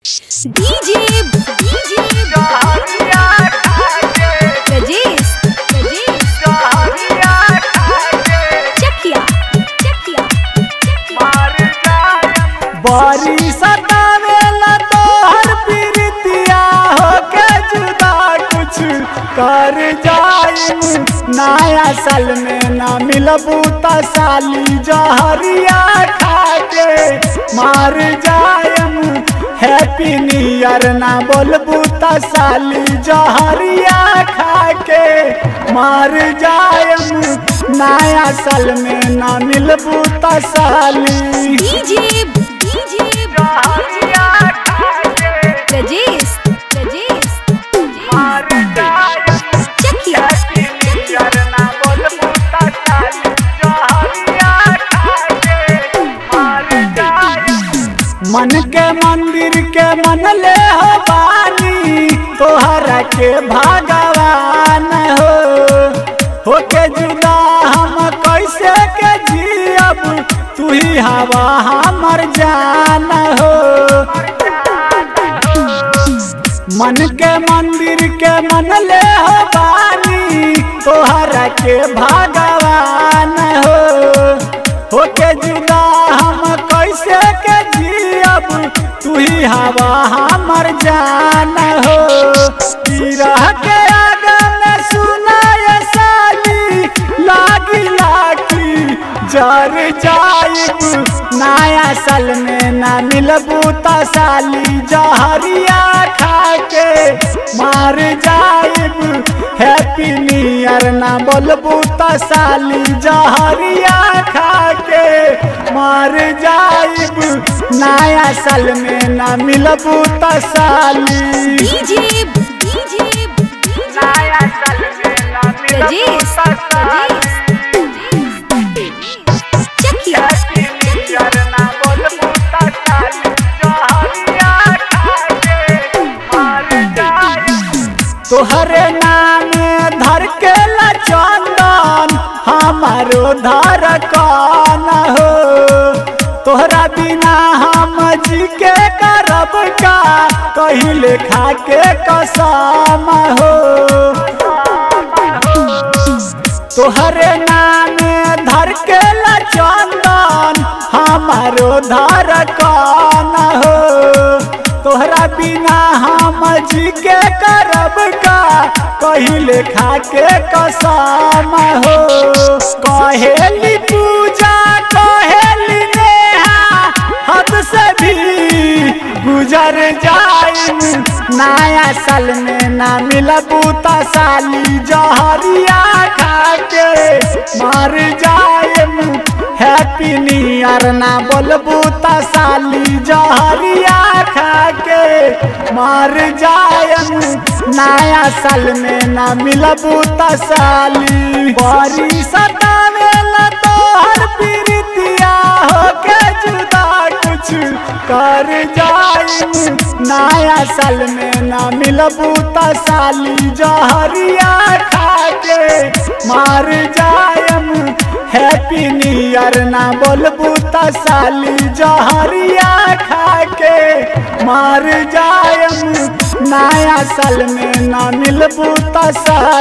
DJ DJ Rajesh Rajesh Chakia Chakia बारी सतावेला तोहर प्रीतिया होके जुदा कुछ कर जाइम नया साल में ना मिलबू त साली जहरिया खाके मार जायम हैप्पी न्यू ईयर ना बोलबू त साली जहरिया खाके मार जायम नया साल में ना मिलबू त साली DJ DJ Rajesh Rajesh Chakia मन के मंदिर के मन ले हो बानी तोहरा के भगवान हो होके जुदा हम कैसे के जियब तू ही हवा हमर जान हो मन के मंदिर के मन ले हो बानी तोहरा के भगवान हो होके जुदा हम कैसे के जियब तू ही हवा हमर जान हो रह के आगे में सुना ये साली लागी लागी जर जाइब नया साल में ना मिलबू त साली जहरिया खाके मार जाइब हैप्पी न्यू ईयर ना बोलबू त साली जहरिया खाके मार जाइब नया साल में ना मिलबू त साली DJ DJ Rajesh Rajesh Chakia तोहरे नाम धर के ला चंदन हमारो धर कौन हो तोहरा बिना हम जी के करब का कहिले खा के कसम हो तोहरे नाम धर के ला चंदन हमारो धर कौन हो तोहरा बिना हम जी के करब का कहिले खा के कसम हो कहेली पूजा कहेली नेहा हद से भी गुजर जाइम नया साल में ना मिलबू त साली जहरिया खाके मर जाइम हैप्पी न्यू ईयर ना बोलबू त साली जहरिया खाके मर जाइम नया साल में ना मिलबू त साली बड़ी सतावेला तोहर प्रीतिया होके जुदा कुछ कर जाइम नया साल में ना मिलबू त साली जहरिया खाके मार जायम हैप्पी न्यू ईयर ना बोलबू त साली जहरिया खाके मार जायम नया साल में ना मिलबू त साली